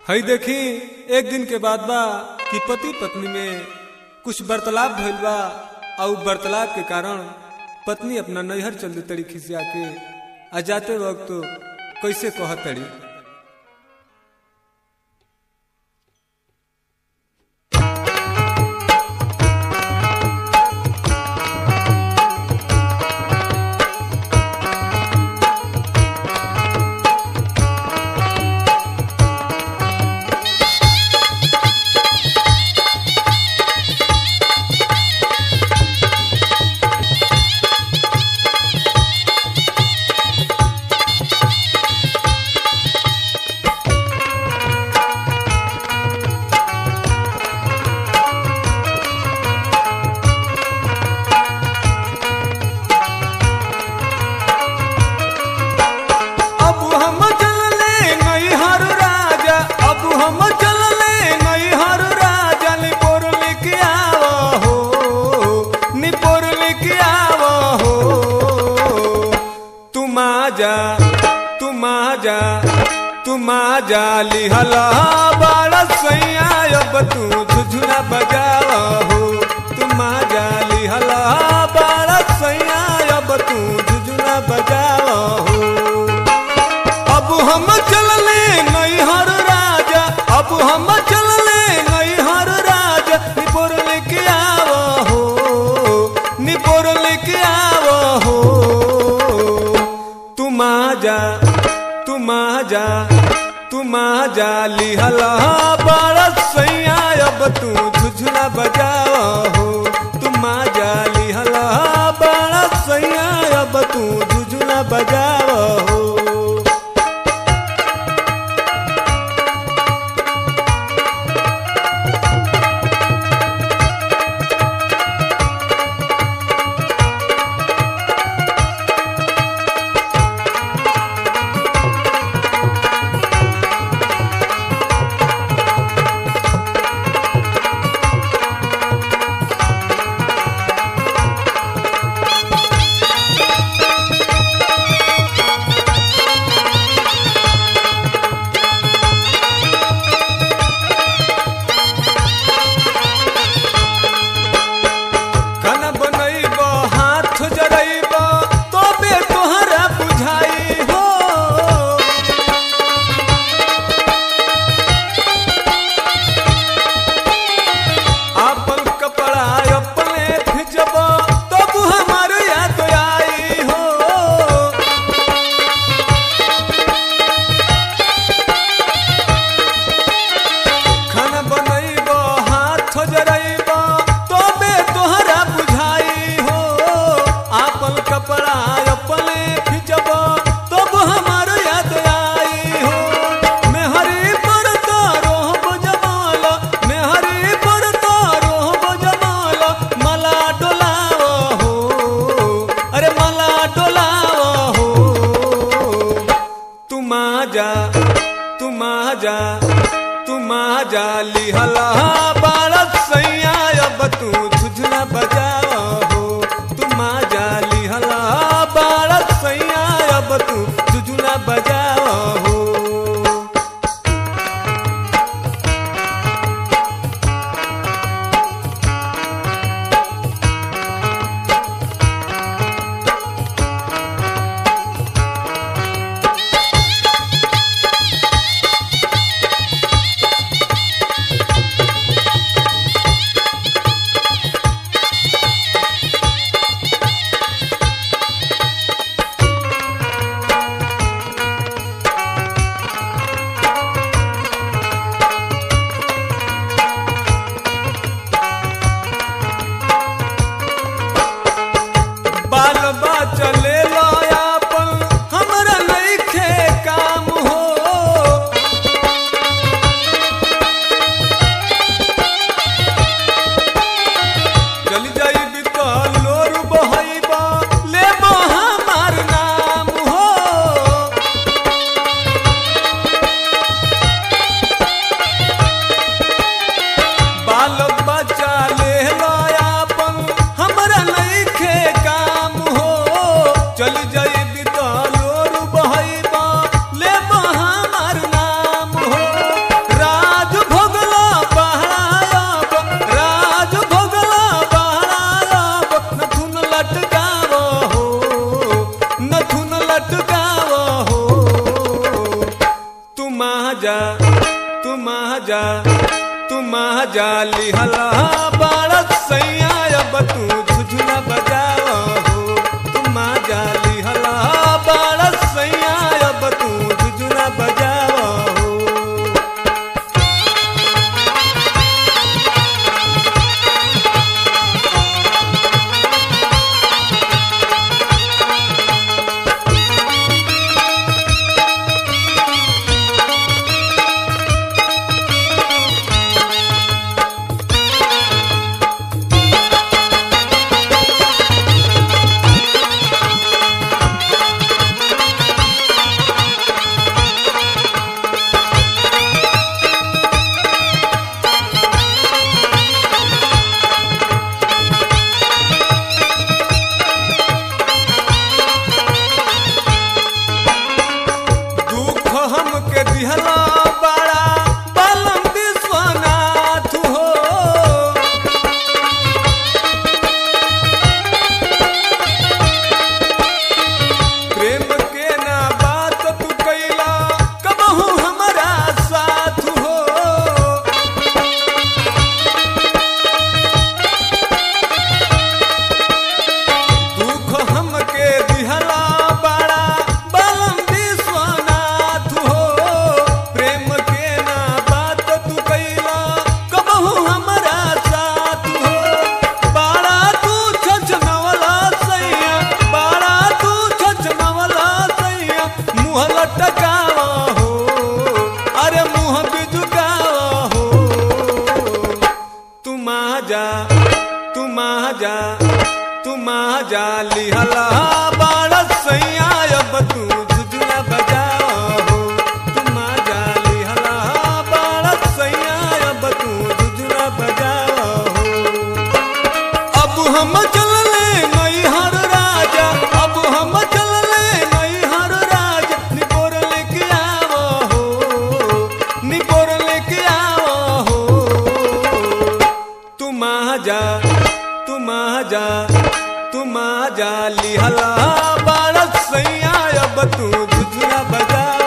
हई देखी एक दिन के बाद बा कि पति पत्नी में कुछ वार्तालाप भइल बा और वार्तालाप के कारण पत्नी अपना नैहर चल तड़ी खिसिया के आ जाते वक्त कैसे कह तड़ी अब हम चलले नैहर राजा अब हम चलले नैहर राजा निपोर लेके आव हो निपोर लेके आव हो तुम आजा तुम आजा तुम आजा लिहला बाड़ा सैया अब तू झुझुना बजाव हो तुम आजा लिहला बाड़ा सैया अब तू झुझुना बजाव हो अब हम चलले नैहर राजा अब हम चलले नैहर राजा निपोर लेके आव हो निपोर लेके आव हो तुम आजा तुम आजा तुम आजा लिहला बाड़ा सैया अब तू झुझुना बजाव हो तुम आजा लिहला बाड़ा सैया अब तू झुझुना बजाव हो जाली हला बारत सैया अब तू झुझुना बजाओ हो तुम जाली हला बारत सैया अब तू झुझुना बजाओ हो दुख हमके दिहला बड़ा बलम विश्वनाथ हो प्रेम के ना बात तू कैला कबहू हमारा साथ हो दुख हमके दिहला बड़ा बलम विश्वनाथ हो प्रेम के ना बात तू कैला कबहू हमारा साथ हो बाड़ा तू छछनवला सैया बाड़ा तू छछनवला सैया मुँह लटकावा हो अरे मुँह बिजुकावा हो तुम जा तुम जा तुम जा लिहला बारत सैया अब तू झुझुना बजाओ हो तुम जा लिहला बारत सैया अब तू झुझुना बजाओ हो अब हम चलले नैहर राजा अब हम चलले नैहर राजा निपोर लेके आवो हो निपोर लेके आवो हो तुम जा तुम जा तुम जा लिहला बारत सैया अब तू झुझुना बजा